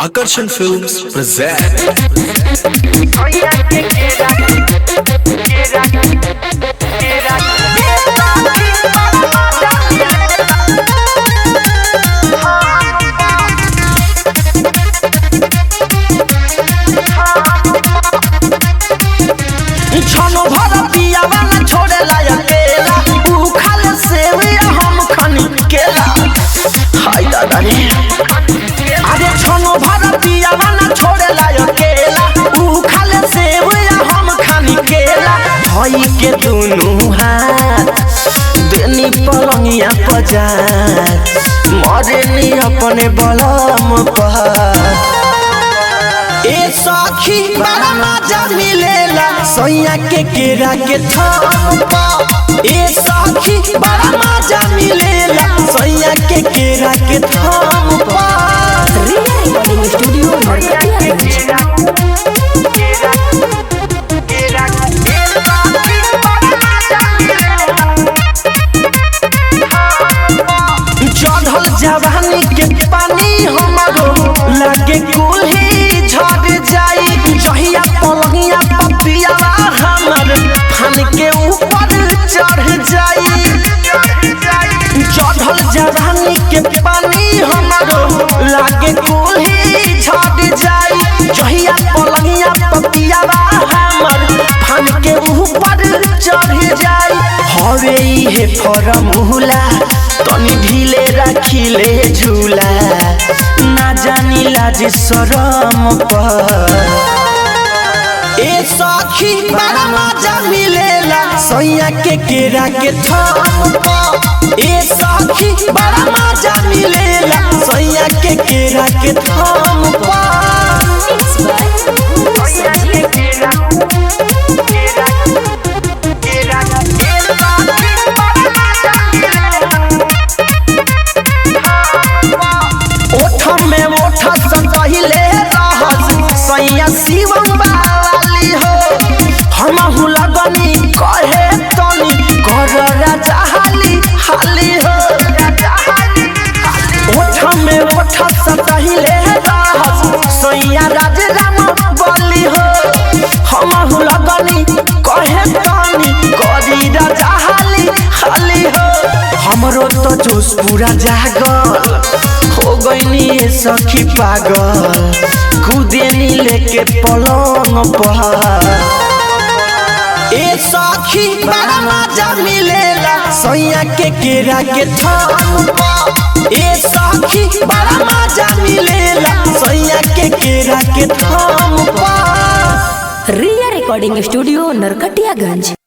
Akarsan Films present छनो भर पियावा न छोड़े ला अकेला ऊ खाले सेविया हम खनी केला हाय दादा रे अरे छनो भर पियावा न छोड़े ला अकेला ऊ खाले सेविया हम खनी केला भई के दुनु हाथ देनी पलंगिया पजार मरे नी अपने बलम पर ए सखी बड़ा मजा मिलेला सोया के केरा के थप्पा ए सखी बड़ा मजा मिलेला सोया के केरा के थप्पा रिया रिकॉर्डिंग स्टूडियो नरकटियागंज चढ़ल जवानी के पानी हमारो लागे कुल्ही झड़ जाई जहिया पलंगिया पपियावा हमर फन के ऊपर चढ़ जाई चढ़ल जवानी के पानी हमारो लागे कुल्ही झड़ जाई जहिया पलंगिया पपियावा हमर फन के ऊपर चढ़ जाई हवे इहे फरमुला तनी ढीले राखिले झूला ना जानी लाज शरम पर ए सखी बड़ा मजा मिलेला सैया के केरा के थप्पा ए सखी बड़ा मजा मिलेला सैया के केरा के थप्पा मिक्स बाय संजीव ओठ में ओठ सजहिले रहस सैया शिवम वाली हो हम लगनी कहे तनी कर राजा हाली हाली हो ओठ में ओठ सजहिले रहस सैया राज राम बली हो हम लगनी कहे तनी करी राजा हाली हाली हो हमरो तो जोश पूरा जागल हो गईनी ये सखी पागल खुदेनी लेके पलंग पर ए सखी बड़ा मजा मिलेला सैया के केरा के थप्पा ए सखी बड़ा मजा मिलेला सैया के केरा के थप्पा रिया रिकॉर्डिंग स्टूडियो नरकटियागंज